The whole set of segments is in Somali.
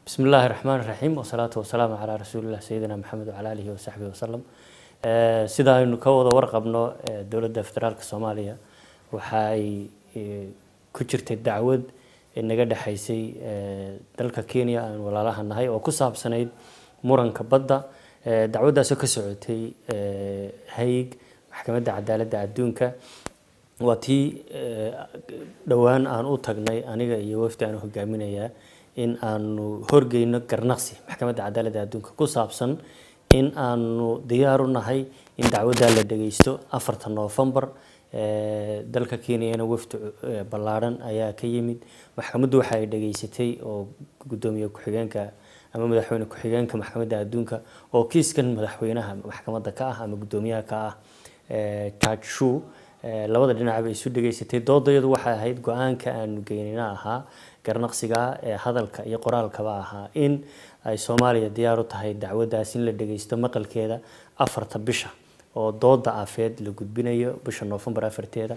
بسم الله الرحمن الرحيم والصلاة والسلام على رسول الله سيدنا محمد وعلى آله وصحبه وسلم sida aynu ka wada warqabno dowladda federaalka soomaaliya waxa ay ku jirtay dacwad naga dhexaysay dalka kenya aan walaalaha nahay oo ku saabsanayd muranka badda dacwaddaasoo ka socotay hayg maxkamadda cadaaladda adduunka waa tii dhowaan aan u tagnay aniga iyo wafdi aan hogaaminayaa in aanu horgeyno garnaqsi maxkamadda cadaaladda adduunka ku saabsan in aanu diyaar u nahay in dacwaddaa la dhageysto afarta noofembar dalka kenyana wafdi ballaadhan ayaa ka yimid maxkamaddu waxa ay dhageysatay oo guddoomiye ku-xigeenka ama madaxweyne ku-xigeenka maxkamadda adduunka oo kiiskan madaxweynaha maxkamadda ka ah ama guddoomiyaha ka ah judge shu labada dhinacba isu dhageysatay doodayadu waxay ahayd go-aanka aanu geynina ahaa garnaqsiga ee hadalka iyo qoraalkaba ahaa in ay soomaaliya diyaar u tahay dacwaddaas in la dhageysto maqalkeeda afarta bisha oo dooda afeed la gudbinayo bisha noofembar afarteeda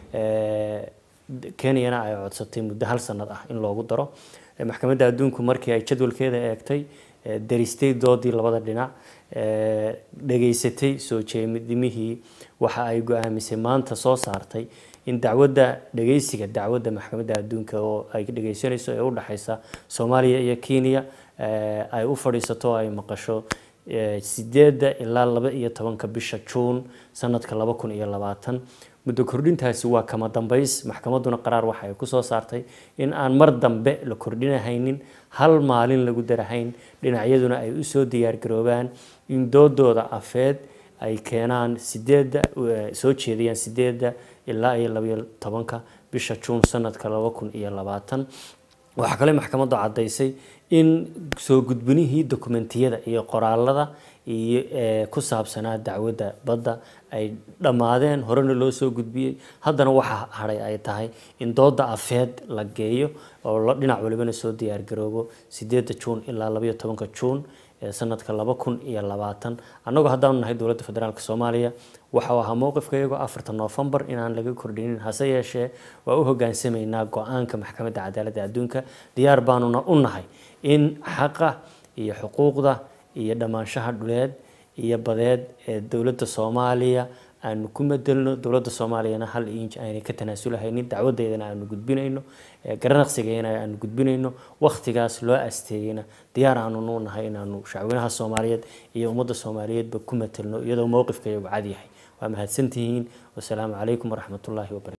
kenyana ay codsatay muddo hal sanad ah in loogu daro maxkamadda adduunku markii ay jadwalkeeda eegtay daristay doodii labada dhinac dhageysatay soo jeedimihii waxa ay go-aamisay maanta soo saartay in dacwadda dhageysiga dacwadda maxkamadda adduunka oo ay dhageysanayso ee u dhexeysa soomaaliya iyo kenya ay u fadhiisato oo ay maqasho sideedda ilaa laba iyo tobanka bisha juun sanadka laba kun iyo labaatan muddo kordhintaasi waa kama dambeys maxkamadduna qaraar waxa ay kusoo saartay in aan mar dambe la kordhinahaynin hal maalin lagu darahayn dhinacyaduna ay usoo diyaargaroobaan in doodooda afeed ay keenaan sideedda soo jeedayaan sideedda ilaa iyo labaiyo tobanka bisha juun sanadka laba kun iyo labaatan waxaa kale maxkamaddu caddaysay in soo gudbinihii dokumentiyada iyo qoraalada iyo ku saabsanaa dacwadda badda ay dhammaadeen horena loo soo gudbiyey haddana waxa hadhay ay tahay in dooda afeed la geeyo oo dhinac walibana soo diyaargaroobo sideedda juun ilaa labaiyo tobanka juun sanadka laba kun iyo labaatan annagoo haddaanu nahay dowladda federaalk soomaaliya waxau ahaa mowqifka iyagoo afarta noofembar inaan laga kordhinin hase yeeshee waa u hogaansamaynaa go-aanka maxkamadda cadaaladda adduunka diyaar baanuna u nahay in xaqa iyo xuquuqda iyo dhammaanshaha dhuleed iyo badeed ee dowladda soomaaliya aanu ku madelno dowladda soomaaliyana hal inj aanay ka tanaasulahaynin dacwadeedana aanu gudbinayno garanaqsigeena aanu gudbinayno wakhtigaas loo asteeyeyna diyaar aanu u nahay inaanu shacweynaha soomaaliyeed iyo ummadda soomaaliyeedba ku matelno iyadoo mowqifka iyagu cad yahay waa mahadsantihiin wasalaamu calaykum waraxmatullaahi wabarakatu